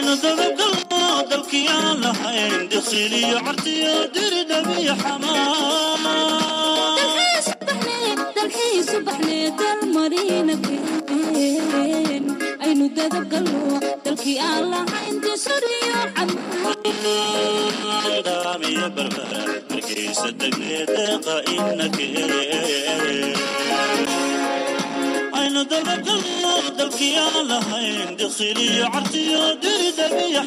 aynu dabagalno dalkii aan lahayn diqsiliyo cartiyo diridhabiyo aynu dadabgalno dalkii aan lahayn disuriyo xamaadaamiyo barbara markaysa degnee deeqa inake aynu dabagalno dalkii aan lahayn diqsiliyo cartiyo diridhabiyo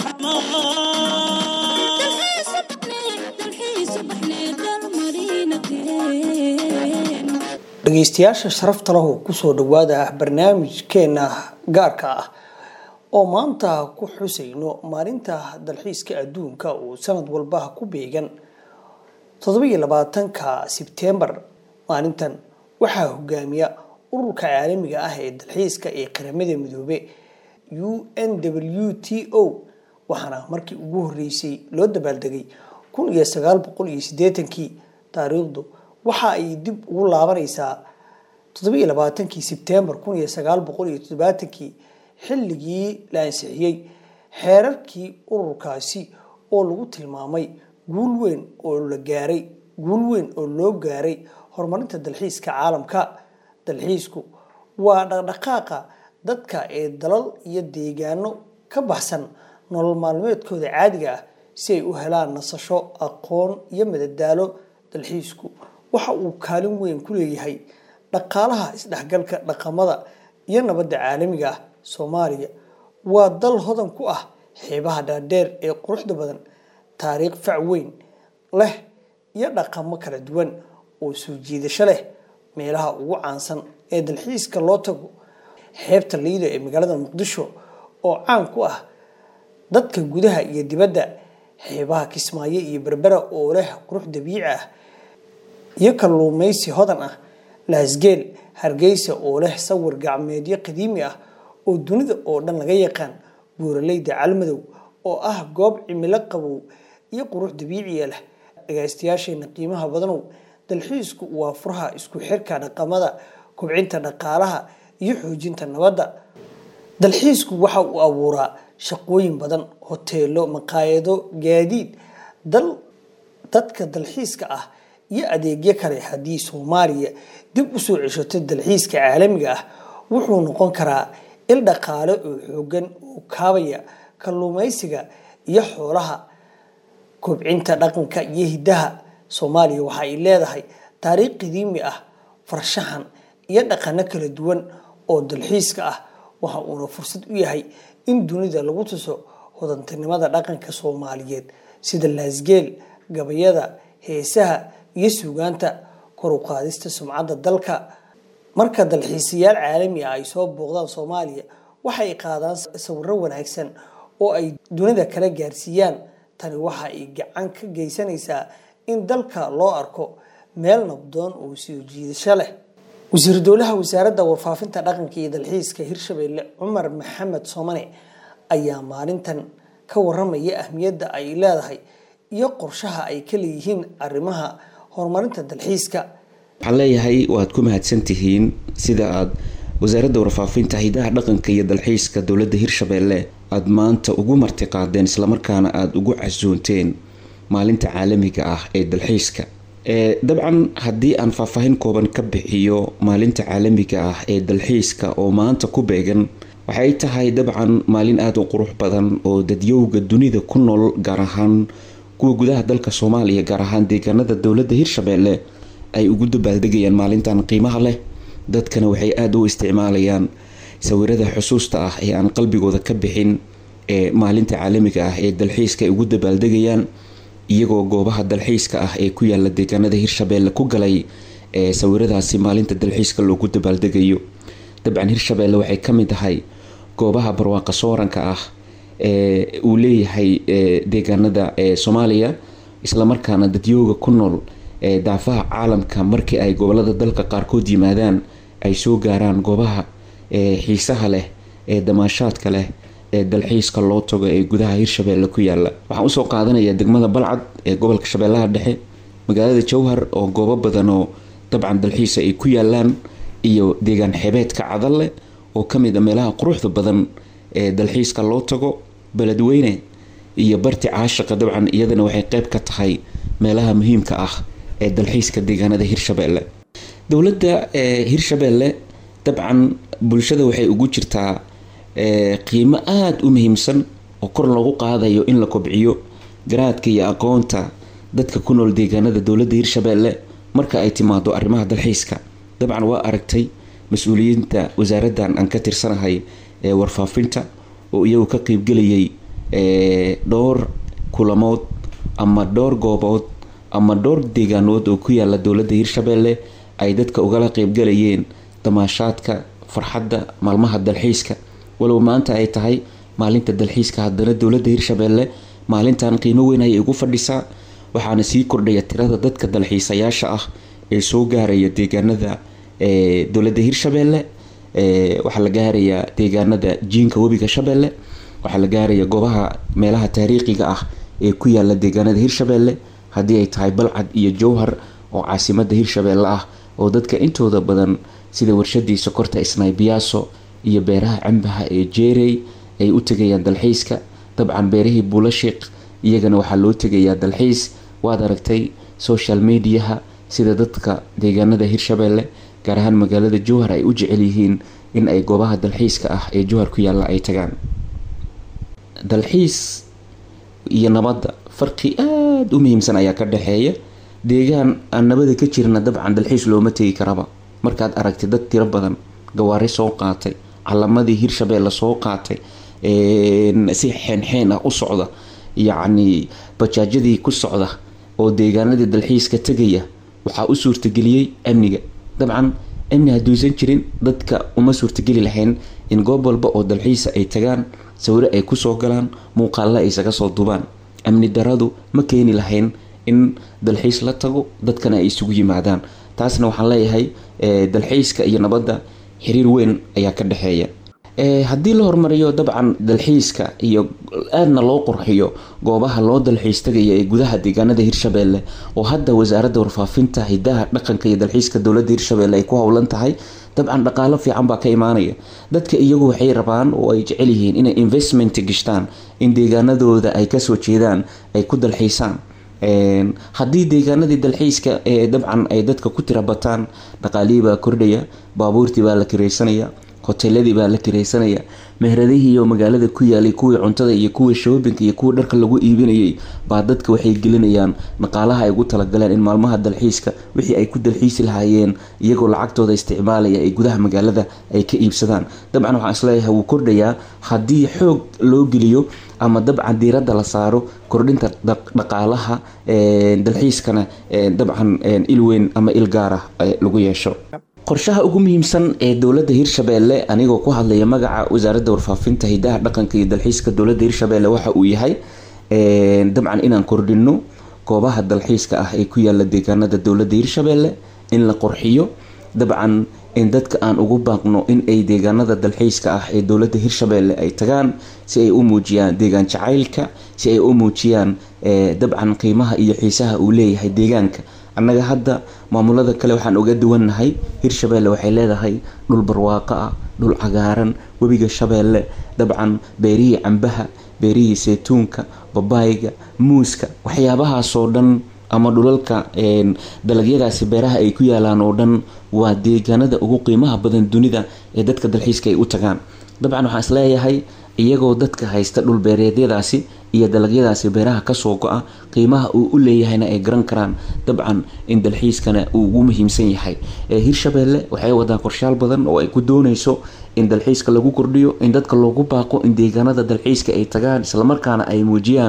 dhegeystayaasha sharafta lahu kusoo dhawaada barnaamijkeena gaarka ah oo maanta ku xusayno maalinta dalxiiska adduunka uu sanad walba ku beegan todobaiyo labaatanka sebtembar maalintan waxaa hogaamiya ururka caalamiga ah ee dalxiiska ee qaramada midoobe u n w t o waxaana markii ugu horeysay loo dabaaldegay kun iyo sagaal boqol iyo sideetankii taariikhdu waxa ay dib ugu laabanaysaa todobaiyo labaatankii sebtembar kun iyo sagaal boqol iyo toddobaatankii xilligii la ansixiyey xeerarkii ururkaasi oo lagu tilmaamay guul weyn oo la gaaray guul weyn oo loo gaaray horumarinta dalxiiska caalamka dalxiisku waa dhaqdhaqaaqa dadka ee dalal iyo deegaano ka baxsan nolol maalmeedkooda caadiga ah si ay u helaan nasasho aqoon iyo madadaalo dalxiisku waxa uu kaalin weyn ku leeyahay dhaqaalaha isdhexgalka dhaqamada iyo nabadda caalamiga ah soomaaliya waa dal hodan ku ah xeebaha dhaadheer ee quruxda badan taariikh fac weyn leh iyo dhaqamo kala duwan oo soo jiidasho leh meelaha ugu caansan ee dalxiiska loo tago xeebta liido ee magaalada muqdisho oo caan ku ah dadka gudaha iyo dibadda xeebaha kismaayo iyo berbera oo leh qurux dabiici ah iyo kalluumaysi hodan ah laasgeel hargeysa oo leh sawir gacmeedyo qadiimi ah oo dunida oo dhan laga yaqaan buuraleyda calmadow oo ah goob cimilo qabow iyo qurux dabiiciya leh dhagaystayaasheena qiimaha badanow dalxiisku waa furaha isku xirka dhaqamada kubcinta dhaqaalaha iyo xoojinta nabadda dalxiisku waxa uu abuuraa shaqooyin badan hoteelo maqaayado gaadiid dal dadka dalxiiska ah iyo adeegyo kale haddii soomaaliya dib usoo ceshato dalxiiska caalamiga ah wuxuu noqon karaa il dhaqaale oo xoogan oo kaabaya kalluumaysiga iyo xoolaha kobcinta dhaqanka iyo hiddaha soomaaliya waxa ay leedahay taariikh qadiimi ah farshaxan iyo dhaqano kala duwan oo dalxiiska ah waxa uuna fursad u yahay in dunida lagu tuso hodantinimada dhaqanka soomaaliyeed sida laasgeel gabayada heesaha iyo suugaanta kor u qaadista sumcadda dalka marka dalxiisayaal caalami ah ay soo booqdaan soomaaliya waxay qaadaan sawiro wanaagsan oo ay dunida kala gaarsiiyaan tani waxa ay gacan ka geysanaysaa in dalka loo arko meel nabdoon oo soo jiidasho leh wasiir dowlaha wasaaradda warfaafinta dhaqanka iyo dalxiiska hirshabelle cumar maxamed soomane ayaa maalintan ka waramaya ahmiyadda ay leedahay iyo qorshaha ay ka leeyihiin arrimaha horumarinta dalxiiska waxaan leeyahay waad ku mahadsantihiin sida aad wasaaradda warfaafinta hidaha dhaqanka iyo dalxiiska dowladda hirshabelle aada maanta ugu martiqaadeen islamarkaana aada ugu casuunteen maalinta caalamiga ah ee dalxiiska dabcan haddii aan faahfaahin kooban ka bixiyo maalinta caalamiga ah ee dalxiiska oo maanta ku beegan waxay tahay dabcan maalin aada u qurux badan oo dadyowga dunida ku nool gaar ahaan kuwa gudaha dalka soomaaliya gaar ahaan deegaanada dowladda hirshabelle ay ugu dabaaldegayaan maalintan qiimaha leh dadkana waxay aada u isticmaalayaan sawirada xusuusta ah ee aan qalbigooda ka bixin ee maalinta caalamiga ah ee dalxiiska ay ugu dabaaldegayaan iyagoo goobaha dalxiiska ah ee ku yaala deegaanada hirshabelle ku galay ee sawiradaasi maalinta dalxiiska loogu dabaaldegayo dabcan hirshabelle waxay ka mid tahay goobaha barwaaqa sooranka ah ee uu leeyahay deegaanada ee soomaaliya islamarkaana dadyooga ku nool ee daafaha caalamka markii ay gobolada dalka qaarkood yimaadaan ay soo gaaraan goobaha ee xiisaha leh ee damaashaadka leh ee dalxiiska loo tago ee gudaha hirshabelle ku yaala waxaan usoo qaadanaya degmada balcad ee gobolka shabeellaha dhexe magaalada jowhar oo goobo badan oo dabcan dalxiisa ay ku yaalaan iyo deegaan xebeedka cadalle oo kamid a meelaha quruxda badan ee dalxiiska loo tago beledweyne iyo barti caashiqa dabcan iyadana waxay qeyb ka tahay meelaha muhiimka ah ee dalxiiska deegaanada hirshabeelle dowladda hirshabeelle dabcan bulshada waxay ugu jirtaa qiimo aada u muhiimsan oo kor loogu qaadayo in la kobciyo garaadka iyo aqoonta dadka ku nool deegaanada dowladda hirshabeelle marka ay timaado arrimaha dalxiiska dabcan waa aragtay mas-uuliyiinta wasaaraddan aan ka tirsanahay ee warfaafinta oo iyagu ka qeybgelayay dhowr kulamood ama dhowr goobood ama dhowr deegaanood oo ku yaala dowladda hirshabeelle ay dadka ugala qeybgalayeen damaashaadka farxadda maalmaha dalxiiska walow maanta ay tahay maalinta dalxiiska haddana dowladda hirshabeelle maalintan qiimo weyn ayay ugu fadhisaa waxaana sii kordhaya tirada dadka dalxiisayaasha ah ee soo gaaraya deegaanada dowladda hirshabeelle waxaa la gaarayaa deegaanada jiinka webiga shabeelle waxaa la gaaraya goobaha meelaha taariikhiga ah ee ku yaala deegaanada hirshabeelle haddii ay tahay balcad iyo jowhar oo caasimada hirshabeelle ah oo dadka intooda badan sida warshadii sokorta isnaybiyaaso iyo beeraha cambaha ee jeerey ay u tegayaan dalxiiska dabcan beerihii buulashiiq iyagana waxaa loo tegayaa dalxiis waad aragtay social mediaha sida dadka deegaanada hirshabeelle gaar ahaan magaalada jowhar ay u jecel yihiin in ay goobaha dalxiiska ah ee jowhar ku yaalla ay tagaan dalxiis iyo nabadda farqi aada u muhiimsan ayaa ka dhexeeya deegaan aan nabada ka jirna dabcan dalxiis looma tegi karaba markaad aragtay dad tiro badan gawaari soo qaatay calamadii hirshabeelle soo qaatay si xeenxeen ah u socda yacni bajaajyadii ku socda oo deegaanadii dalxiiska tegaya waxaa u suurtageliyey amniga dabcan amni hadduusan jirin dadka uma suurtageli lahayn in goob walba oo dalxiisa ay tagaan sawiro ay kusoo galaan muuqaalla ay isaga soo dubaan amni daradu ma keeni lahayn in dalxiis la tago dadkana ay isugu yimaadaan taasna waxaan leeyahay dalxiiska iyo nabadda xiriir weyn ayaa ka dhexeeya haddii la hormariyo dabcan dalxiiska iyo aadna loo qurxiyo goobaha loo dalxiis tagaya ee gudaha deegaanada hirshabeelle oo hadda wasaaradda warfaafinta hidaha dhaqanka iyo dalxiiska dowladda hirshabeelle ay ku howlan tahay dabcan dhaqaalo fiican baa ka imaanaya dadka iyagu waxay rabaan oo ay jecel yihiin inay investment gashtaan in deegaanadooda ay kasoo jeedaan ay ku dalxiisaan haddii deegaanadii dalxiiska ee dabcan ay dadka ku tira bataan dhaqaalihii baa kordhaya baabuurtii baa la kiraysanaya hoteeladii baa la kiraysanaya mehradihii iyo magaalada ku yaalay kuwii cuntada iyo kuwii shoobinka iyo kuwii dharka lagu iibinayay baa dadka waxay gelinayaan dhaqaalaha ay ugu talagaleen in maalmaha dalxiiska wixii ay ku dalxiisi lahaayeen iyagoo lacagtooda isticmaalaya ay gudaha magaalada ay ka iibsadaan dabcan waxaan isleeyahay wuu kordhayaa haddii xoog loo geliyo ama dabcan diiradda la saaro kordhinta dhaqaalaha dalxiiskana dabcan ilweyn ama il gaara lagu yeesho qorshaha ugu muhiimsan ee dowladda hirshabeelle anigoo ku hadlaya magaca wasaaradda warfaafinta hidaha dhaqanka iyo dalxiiska dowladda hirshabeelle waxa uu yahay dabcan inaan kordhino goobaha dalxiiska ah ee ku yaala deegaanada dowladda hirshabeelle in la qorxiyo dabcan in dadka aan ugu baaqno in ay deegaanada dalxiiska ah ee dowladda hirshabeelle ay tagaan si ay u muujiyaan deegaan jacaylka si ay u muujiyaan dabcan qiimaha iyo xiisaha uu leeyahay deegaanka annaga hadda maamulada kale waxaan uga duwannahay hirshabeelle waxay leedahay dhul barwaaqo ah dhul cagaaran webiga shabeelle dabcan beerihii cambaha beerihii saytuunka babaayga muuska waxyaabahaasoo dhan ama dhulalka dalagyadaasi beeraha ay ku yaalaan oo dhan waa deegaanada ugu qiimaha badan dunida ee dadka dalxiiska ay u tagaan dabcan waxaan isleeyahay iyagoo dadka haysta dhulbeereedyadaasi iyo dalagyadaasi beeraha kasoo go-a qiimaha uu u leeyahayna ay garan karaan dabcan in dalxiiskana uu ugu muhiimsan yahay hirshabeelle waxay wadaan qorshaal badan oo ay ku dooneyso in dalxiiska lagu kordhiyo in dadka loogu baaqo in deegaanada dalxiiska ay tagaan islamarkaana ay muujiyaan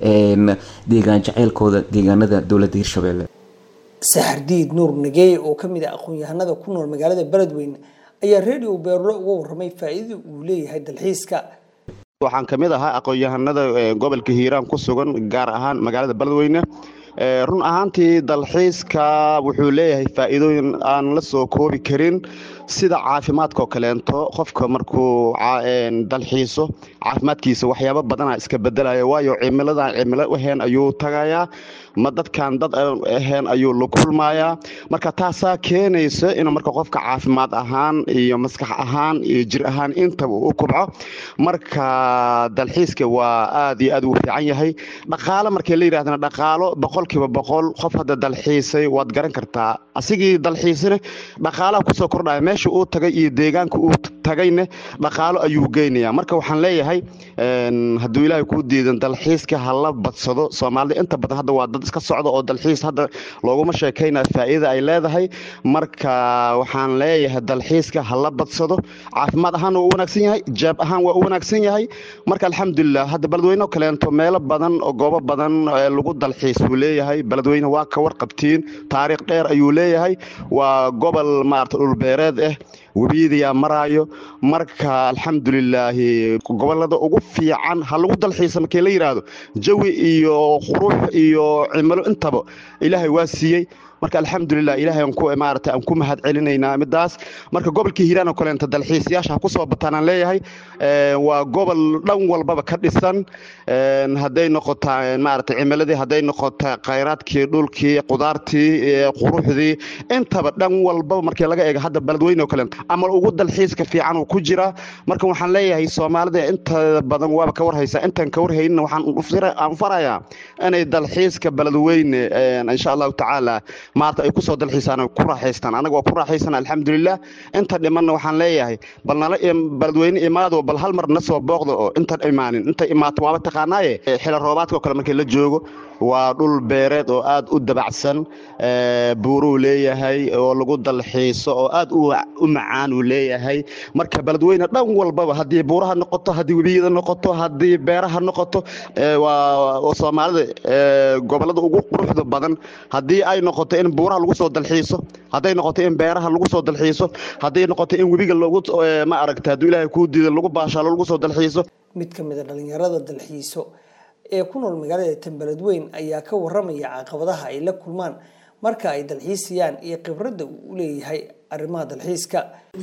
deegaan jaceylkooda deegaanada dowladda hirshabeelle saxardiid nuur nageey oo kamid ah aqoon-yahanada ku nool magaalada beledweyne ayaa radio beerlo uga waramay faa-iidada uu leeyahay dalxiiska waxaan ka mid ahaa aqoon-yahanada gobolka hiiraan ku sugan gaar ahaan magaalada beledweyne run ahaantii dalxiiska wuxuu leeyahay faa'iidooyin aan la soo koobi karin sida caafimaadkaoo kaleento qofka markuu dalxiiso caafimaadkiisa waxyaabo badana iska bedelaya waayo cimiladan cimilo ahayn ayuu tagayaa ma dadkan dad ahayn ayuu la kulmayaa marka taasaa keenaysa inuu marka qofka caafimaad ahaan iyo maskax ahaan iyo jir ahaan intaba u kubco marka dalxiiska waa aad iyo aad uu fiican yahay dhaqaalo markii la yidhahdana dhaqaalo boqolkiiba boqol qof hadda dalxiisay waad garan kartaa asigii dalxiisine dhaqaalaha kusoo kordhaya meesha uu tagay iyo deegaanka uu tagayne dhaqaalo ayuu geynaya marka waxaan leeyahay hadduu ilaahay kuu diidan dalxiiska hala badsado soomaalida inta badan hadda waa dad iska socda oo dalxiis hadda looguma sheekaynaya faa'iida ay leedahay marka waxaan leeyahay dalxiiska hala badsado caafimaad ahaan waa u wanaagsan yahay jaab ahaan waa u wanaagsan yahay marka alxamdulilah hadda beledweyne kaleento meelo badan oo goobo badan lagu dalxiis buu leeyahay beledweyne waa ka warqabtiin taariikh dheer ayuu leeyahay waa gobol maarata dhulbeereed ah webiyadayaa maraayo marka alxamdulilaahi gobolada ugu fiican ha lagu dalxiisa markii la yidhaahdo jawi iyo qurux iyo cimilo intaba ilaahay waa siiyey marka alxamdulilah ilahay maarata aan ku mahad celinaynaa midaas marka gobolka hiiraan oo kaleenta dalxiisayaasha ha kusoo bataan aan leeyahay waa gobol dhan walbaba ka dhisan hadday noqota maarata cimiladii hadday noqota khayraadkii dhulkii qudaartii quruxdii intaba dhan walbaba markii laga eego hadda beledweyne oo kaleenta ama ugu dalxiiska fiican uu ku jira marka waxaan leeyahay soomaalida inta badan waaba ka warhaysa intaan ka warhaynina waxaan farayaa inay dalxiiska beledweyne insha allahu tacaala maarta ay kusoo dalxiisaan ku raaxaystaan anaga waa ku raaxaysana alxamdulilah inta dhimanna waxaan leeyahay bal nala beledweyne imaado bal hal mar na soo booqda oo intan imaanin inta imaato waaba taqaanaaye xila roobaadka oo kale markii la joogo waa dhul beereed oo aad u dabacsan buuruu leeyahay oo lagu dalxiiso oo aad u macaan uu leeyahay marka beledweyne dhan walbaba haddii buuraha noqoto haddii webiyada noqoto haddii beeraha noqoto waa soomaalida gobolada ugu quruxda badan haddii ay noqoto in buuraha lagu soo dalxiiso hadday noqoto in beeraha lagu soo dalxiiso hadday noqoto in webiga lagu ma aragta hadduu ilaahay kuu diida lagu baashaalo lagu soo dalxiiso mid ka mid a dhalinyarada dalxiiso ee ku nool magaalada tanbeledweyn ayaa ka waramaya caqabadaha ay la kulmaan marka ay dalxiisayaan iyo khibradda uu u leeyahay arrimaha dalxiiska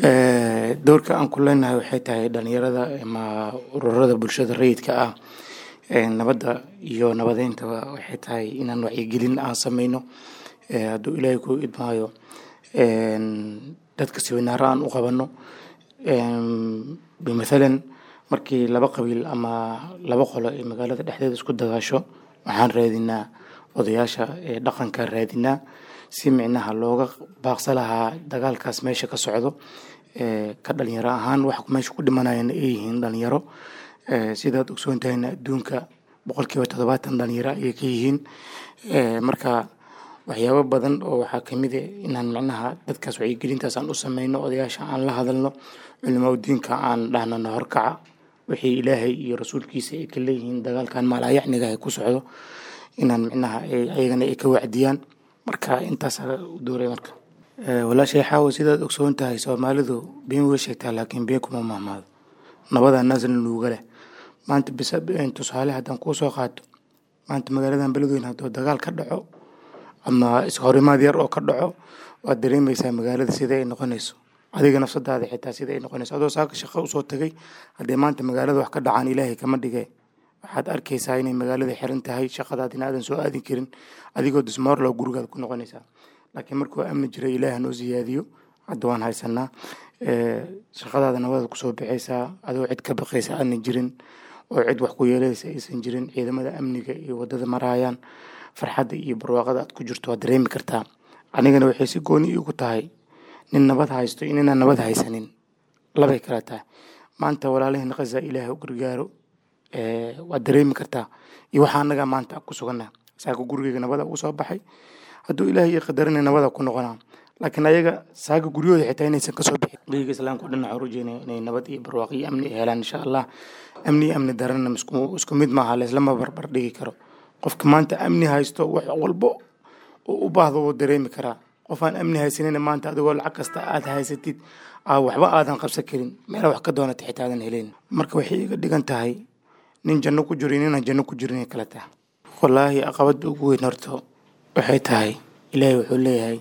doorka aan ku leenahay waxay tahay dhalinyarada ama ururada bulshada rayidka ah nabadda iyo nabadeyntaba waxay tahay inaan wacyigelin aan sameyno hadduu ilaahay ku idmaayo dadka siwinaaro aan u qabano bimathalan markii laba qabiil ama laba qolo ee magaalada dhexdeeda isku dagaasho waxaan raadinaa odayaasha ee dhaqanka raadinaa si micnaha looga baaqsa lahaa dagaalkaas meesha ka socdo ka dhalinyaro ahaan wax meesha ku dhimanayana ay yihiin dhalinyaro sidaad ogsoon tahayna adduunka boqolkiiba toddobaatan dhalinyaro ayay ka yihiin marka waxyaabo badan oo waxaa kamid a inaan micnaha dadkaas wacyigelintaas aan u sameyno odayaasha aan la hadalno culimaa diinka aan dhahnano horkaca wixii ilaahay iyo rasuulkiisa ay ka leeyihiin dagaalkan maalayacniga ay ku socdo inaan micnaha ayagana ay ka wacdiyaan marka intaasaa u dooray marka walaashay xaawo sidaad ogsoon tahay soomaalidu been way sheegtaa laakiin been kuma mahmaado nabadaa naasna nuuga leh maanta bis tusaale haddaan kuu soo qaato maanta magaaladan beledweyne hadduu dagaal ka dhaco ama ishorimaad yar oo ka dhaco waad dareemaysaa magaalada sida ay noqonayso adiga nafsadaada xitaa sida ay noqonayso adoo saaka shaqo usoo tagay haddii maanta magaalada wax ka dhacaan ilaahay kama dhige waxaad arkaysaa inay magaalada xiran tahay shaqadaadina aadan soo aadin karin adigoo dismoorlow gurigaad ku noqonaysaa laakiin markuu amni jira ilaaha noo siyaadiyo hadda waan haysanaa shaqadaada nabadaad kusoo baxaysaa adoo cid ka baqaysa aanan jirin oo cid wax ku yeelaysa aysan jirin ciidamada amniga iyo wadada maraayaan farxadda iyo barwaaqada aad ku jirto waad dareemi kartaa anigana waxay si gooni iigu tahay nin nabad haysto iyo ninaan nabad haysanin labay kala tahay maanta walaalaheen khaza ilaahay u gargaaro waad dareemi kartaa iyo waxaa anaga maanta ku suganaa saaka gurigeyga nabada ugu soo baxay hadduu ilaahay ii qadarina nabada ku noqonaa laakiin ayaga saaga guryahooda xitaa inaysan kasoo bixin dhiiga islaamka o dhan waxaan rajeynaya inay nabad iyo barwaaqo iyo amni helaan insha allah amni iyo amni darana isku mid maaha laislama barbar dhigi karo qofka maanta amni haysto wax walbo u baahdo wuu dareemi karaa qof aan amni haysanina maanta adigoo lacag kasta aad haysatid waxba aadan qabsan karin meel wax ka doonata xitaa aadan helayn marka waxay iga dhigan tahay nin janno ku jiro ninaan janno ku jirin kala tahay wallaahi caqabadda ugu weyn horto waxay tahay ilaahay wuxuu leeyahay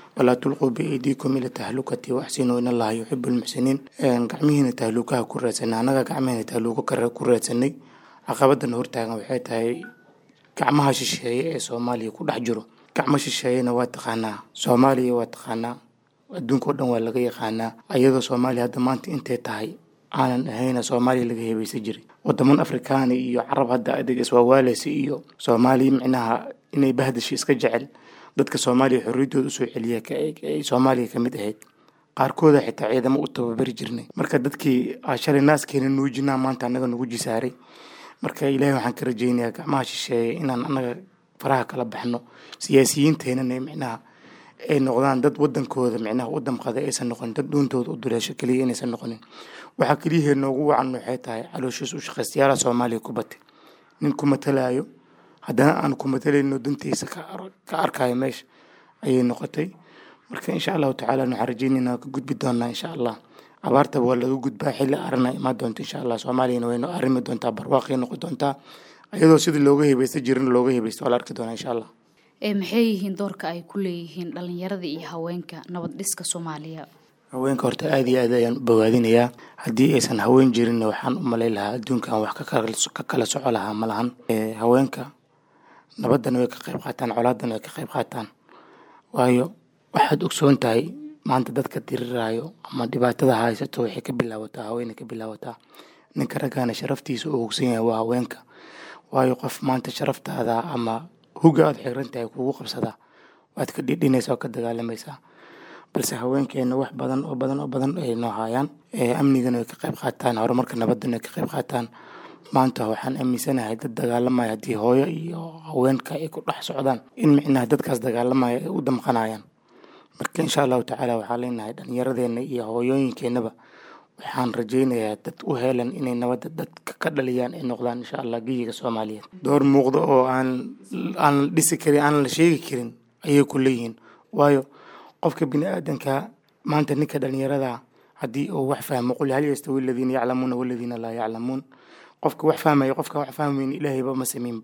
walaa tulquu biaydiikum ila tahlukati waxsinuu in allaha yuxibu lmuxsiniin gacmihiina tahluukaha ku raadsanay annaga gacmihiina tahluuko ku raadsanay caqabadan hortaagan waxay tahay gacmaha shisheeye ee soomaaliya ku dhex jiro gacmo shisheeyena waa taqaanaa soomaaliya waa taqaanaa adduunka o dhan waa laga yaqaanaa ayadoo soomaaliya hadda maanta intay tahay aanan ahayna soomaaliya laga hebaysan jiray wadaman afrikaani iyo carab hadda adeeg iswaawaaleysa iyo soomaaliya micnaha inay bahdashi iska jecel dadka soomaaliya xorriyaddooda usoo celiya ay soomaaliya ka mid ahayd qaarkooda xitaa ciidamo u tababari jirnay marka dadkii shalay naaskeena nuujinaa maanta annaga nagu jisaaray marka ilaahay waxaan ka rajaynayaa gacmaha shisheeye inaan annaga faraha kala baxno siyaasiyiinteenana micnaha ay noqdaan dad wadankooda micnaha u damqada aysan noqonin dad dhuuntooda u duleesho keliya inaysan noqonin waxaa keliyahee noogu wacan waxay tahay calooshiis u shaqaystayaala soomaaliya ku batay nin ku matalaayo haddana aan ku matalayno dantiisa ka arkayo meesha ayay noqotay marka insha allahu tacaala waxaan rajaynaynaa ka gudbi doonaa insha allah abaartaba waa laga gudbaa xilli arana imaan doonta insha allah soomaaliyana waynu arrimi doontaa barwaaqay noqon doontaa iyadoo sidii looga hebaysta jirin looga hebaysta waa la arki doonaa insha allah maxay yihiin doorka ay ku leeyihiin dhalinyarada iyo haweenka nabad dhiska soomaaliya haweenka horta aada iyo aad ayaan u bogaadinayaa haddii aysan haween jirinna waxaan u malay lahaa adduunkan wax ka kala soco lahaa ma lahan haweenka nabaddana way ka qayb qaataan colaadana way ka qayb qaataan waayo waxaad ogsoon tahay maanta dadka diriraayo ama dhibaatada haysato waxay ka bilaabataa haweenay ka bilaabataa ninka raggaana sharaftiisa uu hogsan yahay waa haweenka waayo qof maanta sharaftaada ama huga aad xiran tahay kugu qabsadaa waad ka dhidhinaysaa oo ka dagaalamaysaa balse haweenkeena wax badan oo badan oo badan ay noo haayaan amnigana way ka qayb qaataan horumarka nabadana way ka qayb qaataan maanta waxaan aaminsanahay dad dagaalamaya haddii hooyo iyo haweenka ay ku dhex socdaan in micnaha dadkaas dagaalamaya ay u damqanayaan marka insha allahu tacaala waxaan leenahay dhallinyaradeena iyo hooyooyinkeenaba waxaan rajaynayaa dad u helan inay nabadda dadka ka dhaliyaan ay noqdaan insha allah geyiga soomaaliyeed door muuqda oo aan aan la dhisi karin aan la sheegi karin ayay ku leeyihiin waayo qofka bini aadanka maanta ninka dhallinyarada haddii uu wax fahmo qul hal yastawi aladiina yaclamuuna waladiina laa yaclamuun qofka wax fahmaya qofka wax fahmayn ilaahayba ma samaynba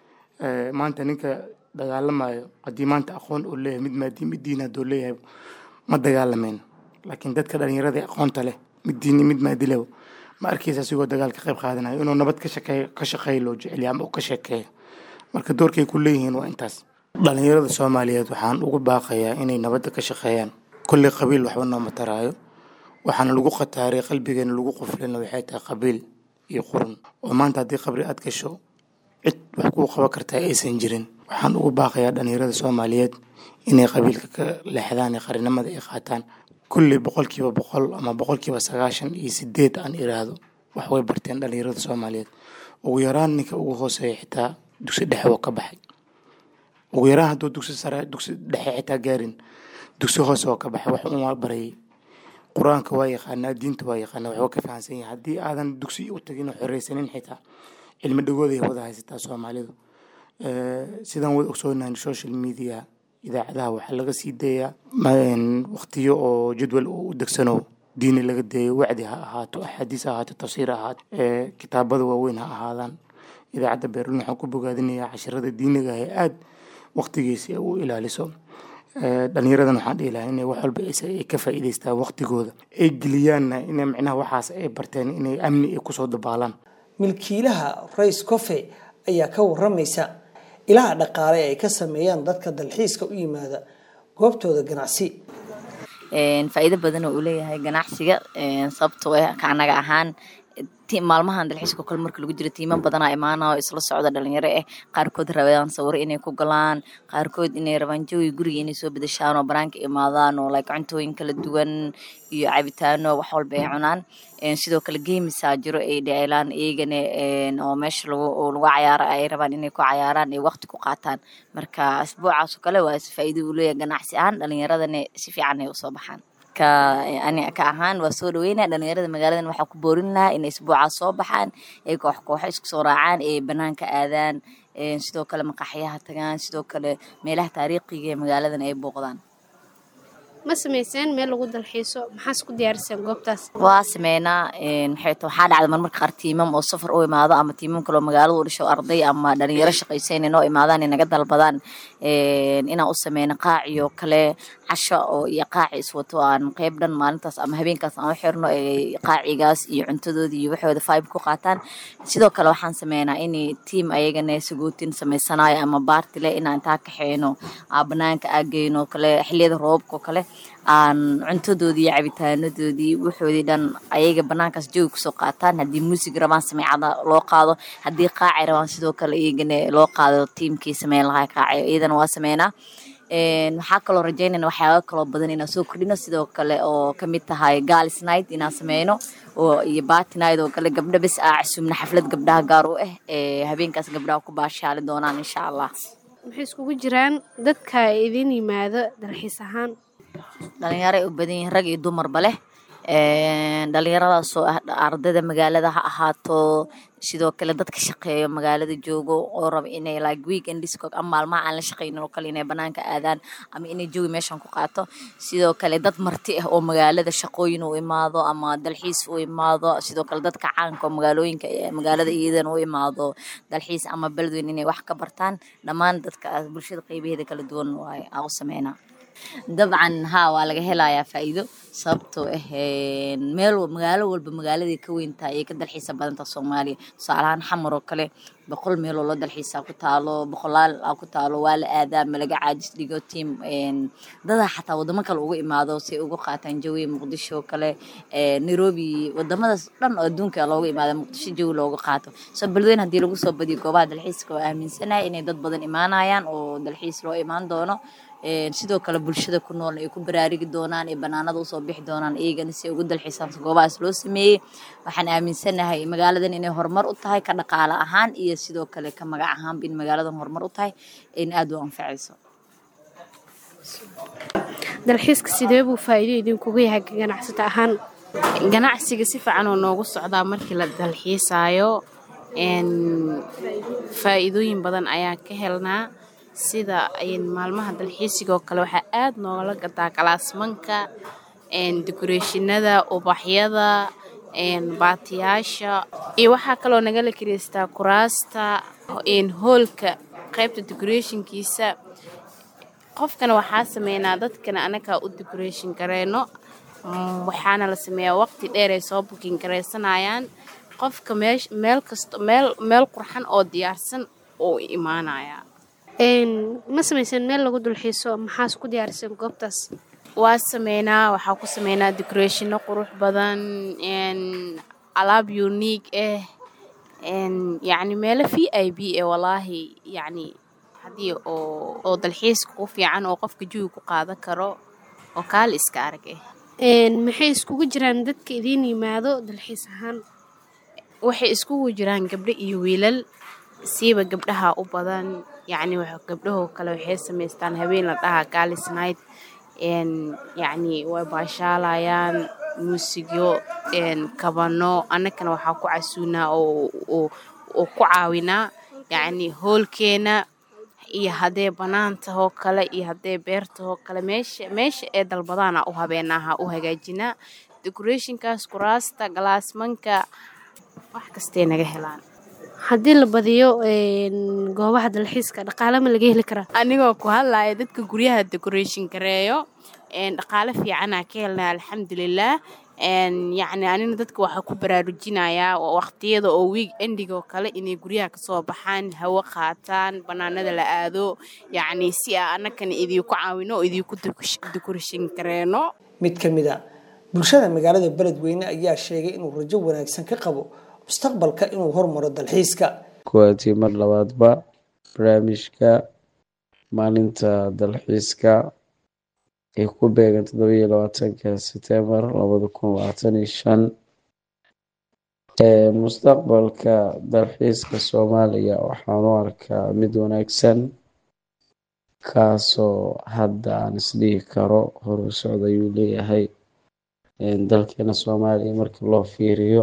maanta ninka dagaalamayo haddii maanta aqoon uu leeyahay mid maadi mid diin hadduu leeyahay ma dagaalamayn laakiin dadka dhallinyarada aqoonta leh mid diini mid maadileba ma arkaysa asigoo dagaal ka qayb qaadanayo inuu nabad ka shaqeeyo ka shaqeeyo loo jeceliya ama uu ka sheekeeyo marka doorkay ku leeyihiin waa intaas dhallinyarada soomaaliyeed waxaan ugu baaqayaa inay nabadda ka shaqeeyaan kolley qabiil waxba nooma taraayo waxaana lagu khataaray qalbigeena lagu quflina waxay tahay qabiil iyo qurun oo maanta haddii qabri aad gasho cid wax kuu qaban kartaa aysan jirin waxaan ugu baaqayaa dhallinyarada soomaaliyeed inay qabiilka ka leexdaan ee qarinimada ay qaataan kulley boqolkiiba boqol ama boqolkiiba sagaashan iyo sideed aan iraahdo wax way barteen dhallinyarada soomaaliyeed ugu yaraan ninka ugu hooseeya xitaa dugsi dhexe oo ka baxay ugu yaraan hadduu dugsi sare dugsi dhexe xitaa gaarin dugsi hoose oo ka baxay wax uma barayay qur-aanka waa yaqaanaa diinta waa yaqaanaa waxba ka fahansan yahay haddii aadan dugsi u tagin oo xoreysanin xitaa cilmi dhagooday wada haysataa soomaalidu sidaan wada ogsoonahay social media idaacadaha waxaa laga sii dayaa waqtiyo oo jadwal u degsano diini laga dayo wacdi ha ahaato axaadiis ha ahaato tafsiir ha ahaato kitaabada waaweyn ha ahaadaan idaacadda beerlin waxaan ku bogaadinayaa cashirada diiniga ah ee aada waqtigiisa u ilaaliso dhalinyaradan waxaan dhihi lahaa inay wax walba ay ka faa'iidaystaan waqtigooda ay geliyaanna inay micnaha waxaas ay barteen inay amni ay kusoo dabaalaan milkiilaha rays cofe ayaa ka waramaysa ilaha dhaqaale ay ka sameeyaan dadka dalxiiska u yimaada goobtooda ganacsi faa'iido badan oo uu leeyahay ganacsiga sababtoo ah ka anaga ahaan maalmahan dalxiiska kale marka lagu jiro tiiman badanaa imaana oo isla socda dhalinyaro ah qaarkood rabaan sawiro inay ku galaan qaarkood inay rabaan jawi guriga inay soo bedeshaan oo banaanka imaadaan oo like cuntooyin kala duwan iyo cabitaano wax walba ay cunaan sidoo kale geemisaa jiro ay dheelaan iyagana oo meesha lagu lagu cayaaro ay rabaan inay ku cayaaraan ay waqti ku qaataan marka asbuucaas oo kale waa faa'iido uu leeyahay ganacsi ahaan dhalinyaradana si fiican ay usoo baxaan ani ka ahaan waa soo dhaweynaya dhalinyarada magaaladan waxaa ku boorin lahaa inay isbuucaas soo baxaan ay koox kooxo isku soo raacaan ay banaanka aadaan sidoo kale maqaxyaha tagaan sidoo kale meelaha taariikhiga ee magaaladan ay booqdaan ma samayseen meel lagu dalxiiso maxaas ku diyaariseen goobtaas waa sameynaa maxay ta waxaa dhacda marmarka qaar tiimam oo safar u imaado ama tiimam kaloo magaalada u dhasho arday ama dhalinyaro shaqaysayn inoo imaadaan inaga dalbadaan inaan u sameyno qaaciyo kale casho oo iyo qaaci iswato aan qeyb dhan maalintaas ama habeenkaas aan u xirno qaacigaas iyo cuntadoodii iyo waxooda fibe ku qaataan sidoo kale waxaan sameynaa in tiim ayagana sagootin samaysanayo ama baartile inaan intaa kaxeyno banaanka aageyno kale xiliyada roobka oo kale aan cuntadoodii iyo cabitaanadoodii waxoodii dhan ayaga banaankaas joogi kusoo qaataan haddii muusig rabaan sameecada loo qaado haddii qaaci rabaan sidoo kale iyagana loo qaado tiimkii sameyn lahaa qaaci iyadana waa sameynaa waxaa kaloo rajeynayna waxyaaba kaloo badan inaan soo kordhino sidoo kale oo kamid tahay galis night inaan sameyno oo iyo bati night oo kale gabdho bes aa casuumna xaflad gabdhaha gaar u ah habeenkaas gabdhaha ku baashaali doonaan insha allah maxay iskugu jiraan dadka idin yimaado dalxiis ahaan dhalinyaro ay u badan yihiin rag iyo dumarba leh dhalinyaradaasoo ah ardayda magaalada ha ahaato sidoo kale dadka shaqeeyo magaalada joogo oo raba inay like weekend disco ama maalmaha aan la shaqeynin oo kale inay banaanka aadaan ama inay joogi meeshan ku qaato sidoo kale dad marti ah oo magaalada shaqooyin u imaado ama dalxiis u imaado sidoo kale dadka caanka oo magaalooyinka magaalada iyadana u imaado dalxiis ama beledweyn inay wax ka bartaan dhammaan dadka bulshada qeybaheeda kala duwan waay aa u sameynaa dabcan haa waa laga helayaa faa'iido sababtoo ah meel magaalo walba magaaladay ka weyntahay ayay ka dalxiisa badanta soomaaliya tusaalahaan xamar oo kale boqol meeloo loo dalxiisaa ku taalo boqolaal aa ku taalo waa la aadaa malaga caajis dhigo tiam dadaa xataa wadamo kale uga imaado si ugu qaataan jawi muqdisho kale nairobi wadamadaas dhan oo adduunka looga imaada muqdisho jawi looga qaato soo beledweyn haddii lagu soo badiyo goobaha dalxiiska oo aaminsanahay inay dad badan imaanayaan oo dalxiis loo imaan doono sidoo kale bulshada ku nool ay ku baraarigi doonaan ee banaanada usoo bixi doonaan iyagana si ay ugu dalxiisaan goobahaas loo sameeyey waxaan aaminsanahay magaaladan inay horumar u tahay ka dhaqaale ahaan iyo sidoo kale ka magac ahaanba in magaaladan horumar u tahay in aada u anfacayso dalxiiska sidee buu faa'iido idinkugu yahay ganacsato ahaan ganacsiga si fiican oo noogu socdaa markii la dalxiisaayo faa'iidooyin badan ayaan ka helnaa sida maalmaha dalxiisigoo kale waxaa aada noogala gadaa galaasmanka dekoreeshinada ubaxyada baatiyaasha iyo waxaa kaloo nagala kiraystaa kuraasta hoolka qaybta decorationkiisa qofkana waxaa sameynaa dadkana anagaa u decoration gareyno waxaana la sameeyaa waqti dheer ay soo bukin garaysanayaan qofka meel kasto meel qurxan oo diyaarsan oo imaanaya ma samayseen meel lagu dulxiiso maxaas ku diyaariseen goobtaas waa sameynaa waxaa ku sameynaa decorationno qurux badan alaab unique ah yacni meelo v i b e walaahi yacni haddii oo oo dalxiiska ku fiican oo qofka jawi ku qaadan karo oo kaali iska arag ah maxay iskugu jiraan dadka idiin yimaado dalxiis ahaan waxay iskugu jiraan gabdho iyo wiilal siiba gabdhaha u badan yacni gabdhahoo kale waxay samaystaan habeen la dhahaa galis night yacni way baashaalayaan muusigyo kabano annagana waxaa ku casuunaa oo ku caawinaa yacni hoolkeena iyo haddee banaantahoo kale iyo haddee beertahoo kale meesha meesha ee dalbadaana u habeenaha u hagaajinaa decorationkaas kuraasta galaasmanka wax kastay naga helaan haddii la badiyo goobaha dalxiiska dhaqaale ma laga heli karaa anigoo ku hadlaya dadka guryaha decoration gareeyo dhaqaale fiicanaa ka helnaa alxamdulilah yacni anina dadka waxaa ku baraarujinayaa waqtiyada oo wiig endigoo kale inay guryaha kasoo baxaan hawo qaataan banaanada la aado yacni si aa annagana idiinku caawino oo idiinku decoration gareeno mid ka mid a bulshada magaalada beledweyne ayaa sheegay inuu rajo wanaagsan ka qabo mustaqbalka inuu hormaro dalxiiska kuwaatii mar labaadba barnaamijka maalinta dalxiiska ay ku beegan toddobiyo labaatanka setembar labada kun labaatan iyo shan mustaqbalka dalxiiska soomaaliya waxaan u arkaa mid wanaagsan kaasoo hadda aan isdhihi karo horu socda ayuu leeyahay dalkeena soomaaliya markii loo fiiriyo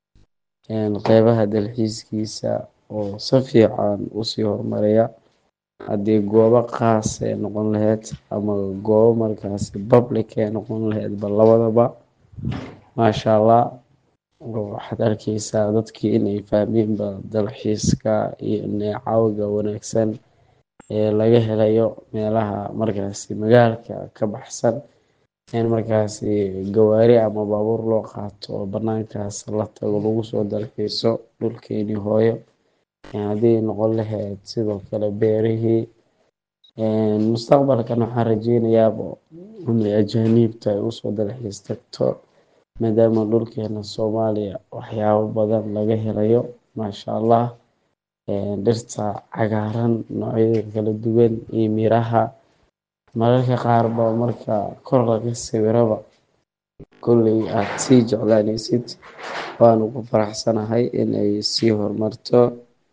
qeybaha dalxiiskiisa oo si fiican usii horumaraya haddii goobo khaas ay noqon lahayd ama goobo markaasi public ay noqon lahayd ba labadaba maasha allah waxaad arkeysaa dadkii inay fahmeenba dalxiiska iyo neecawga wanaagsan ee laga helayo meelaha markaasi magaalka ka baxsan in markaasi gawaari ama baabuur loo qaato oo banaankaas la tago lagu soo dalxiiso dhulkeenii hooyo haddii noqon lahayd sidoo kale beerihii mustaqbalkan waxaan rajeynayaaba in ajaaniibta ay usoo dalxiis tagto maadaama dhulkeena soomaaliya waxyaabo badan laga helayo maasha allah dhirta cagaaran noocyada kala duwan iyo miraha mararka qaar ba marka kor laga sawiraba kolley aad sii jeclaaneysid waanu ku faraxsanahay in ay sii horumarto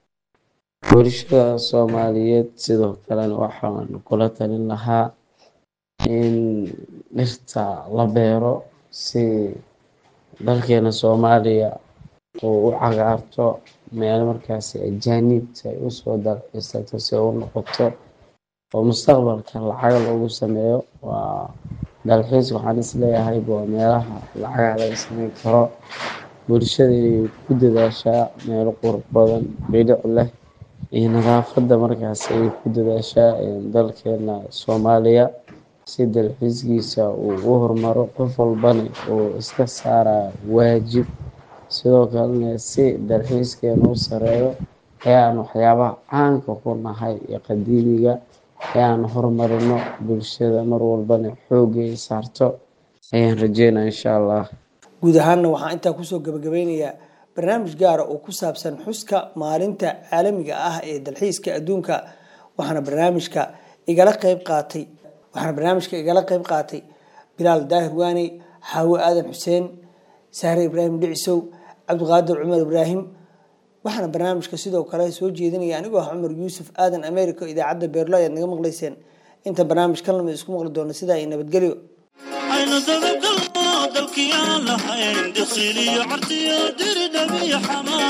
bulshada soomaaliyeed sidoo kalena waxaan kula talin lahaa in dhirta la beero si dalkeena soomaaliya uu u cagaarto meel markaasi ajaaniibta ay usoo dalxiisato si u noqoto oo mustaqbalka lacag loogu sameeyo waa dalxiis waxaan isleeyahay waa meelaha lacagaha laga sameyn karo bulshada inay ku dadaashaa meelo qurux badan bilic leh iyo nadaafadda markaas ay ku dadaashaa dalkeena soomaaliya si dalxiiskiisa uu u horumaro qof walbana uu iska saara waajib sidoo kalena si dalxiiskeena u sareeyo ayaan waxyaabaha caanka ku nahay iyo qadiimiga ayaan horumarino bulshada mar walbana xoogga ay saarto ayaan rajeynaa insha allah guud ahaanna waxaan intaa kusoo gabagabeynayaa barnaamij gaara oo ku saabsan xuska maalinta caalamiga ah ee dalxiiska adduunka waxaana barnaamijka igala qeyb qaatay waxaana barnaamijka igala qeyb qaatay bilaal daahir waaney xaawo aadan xuseen sahre ibraahim dhicisow cabdiqaadir cumar ibraahim waxaana barnaamijka sidoo kale soo jeedinaya anigoo ah cumar yuusuf aadan america idaacadda beerlo ayaad naga maqlayseen inta barnaamij ka lamid isku maqli doona sidaa iyo nabadgelyo aynu dabagalno dalkii aan lahayn diqsiliyo cartiyo diridhabiyo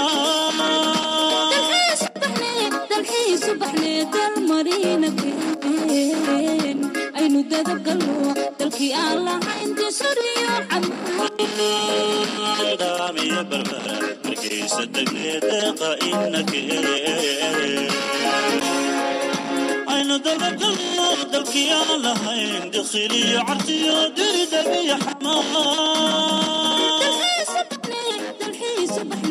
aynu dadabgalno dalkii aan lahayn disuriyo xamaadaamiyo barbara markaysa degne deeqa inake aynu dabagalno dalkii aan lahayn diqsiliyo cartiyo diridhabiyo xamaa